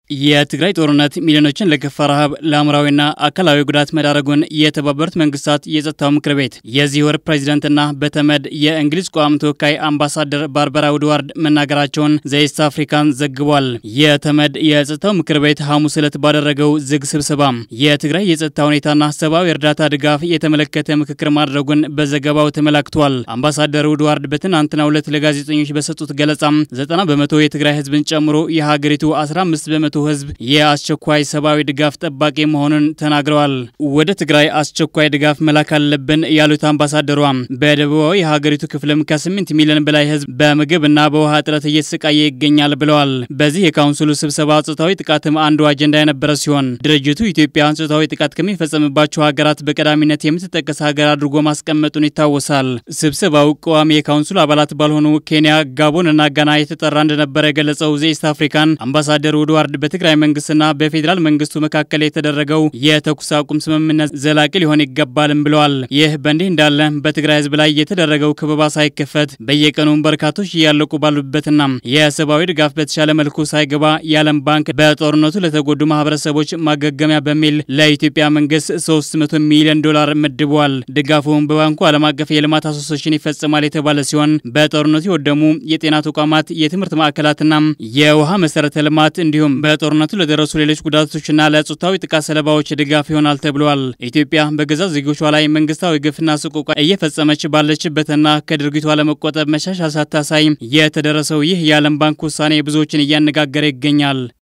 የትግራይ ጦርነት ሚሊዮኖችን ለከፋ ረሃብ ለአእምሯዊና አካላዊ ጉዳት መዳረጉን የተባበሩት መንግስታት የጸጥታው ምክር ቤት የዚህ ወር ፕሬዚዳንትና በተመድ የእንግሊዝ ቋሚ ተወካይ አምባሳደር ባርበራ ውድዋርድ መናገራቸውን ዘኢስት አፍሪካን ዘግቧል። የተመድ የጸጥታው ምክር ቤት ሐሙስ ዕለት ባደረገው ዝግ ስብሰባ የትግራይ የጸጥታ ሁኔታና ሰብአዊ እርዳታ ድጋፍ የተመለከተ ምክክር ማድረጉን በዘገባው ተመላክቷል። አምባሳደር ውድዋርድ በትናንትናው ዕለት ለጋዜጠኞች በሰጡት ገለጻም 90 በመቶ የትግራይ ህዝብን ጨምሮ የሀገሪቱ 15 በመቶ ህዝብ የአስቸኳይ ሰብአዊ ድጋፍ ጠባቂ መሆኑን ተናግረዋል። ወደ ትግራይ አስቸኳይ ድጋፍ መላክ አለብን ያሉት አምባሳደሯ በደቡባዊ የሀገሪቱ ክፍልም ከ8 ሚሊዮን በላይ ህዝብ በምግብና በውሃ እጥረት እየተሰቃየ ይገኛል ብለዋል። በዚህ የካውንስሉ ስብሰባ ጾታዊ ጥቃትም አንዱ አጀንዳ የነበረ ሲሆን ድርጅቱ ኢትዮጵያ ጾታዊ ጥቃት ከሚፈጸምባቸው ሀገራት በቀዳሚነት የምትጠቀስ ሀገር አድርጎ ማስቀመጡን ይታወሳል። ስብሰባው ቋሚ የካውንስሉ አባላት ባልሆኑ ኬንያ፣ ጋቦን እና ጋና የተጠራ እንደነበረ የገለጸው ዘኢስት አፍሪካን አምባሳደር ውድዋርድ በትግራይ መንግስትና በፌዴራል መንግስቱ መካከል የተደረገው የተኩስ አቁም ስምምነት ዘላቂ ሊሆን ይገባልም ብለዋል። ይህ በእንዲህ እንዳለ በትግራይ ህዝብ ላይ የተደረገው ከበባ ሳይከፈት በየቀኑ በርካቶች እያለቁ ባሉበትና የሰብአዊ ድጋፍ በተሻለ መልኩ ሳይገባ የዓለም ባንክ በጦርነቱ ለተጎዱ ማህበረሰቦች ማገገሚያ በሚል ለኢትዮጵያ መንግስት 300 ሚሊዮን ዶላር መድቧል። ድጋፉም በባንኩ ዓለም አቀፍ የልማት አሶሴሽን ይፈጽማል የተባለ ሲሆን በጦርነቱ የወደሙ የጤና ተቋማት፣ የትምህርት ማዕከላትና የውሃ መሰረተ ልማት እንዲሁም በጦርነቱ ለደረሱ ሌሎች ጉዳቶችና ለጾታዊ ጥቃት ሰለባዎች ድጋፍ ይሆናል ተብሏል። ኢትዮጵያ በገዛ ዜጎቿ ላይ መንግስታዊ ግፍና ስቆቃ እየፈጸመች ባለችበትና ከድርጊቷ ለመቆጠብ መሻሻል ሳታሳይ የተደረሰው ይህ የዓለም ባንክ ውሳኔ ብዙዎችን እያነጋገረ ይገኛል።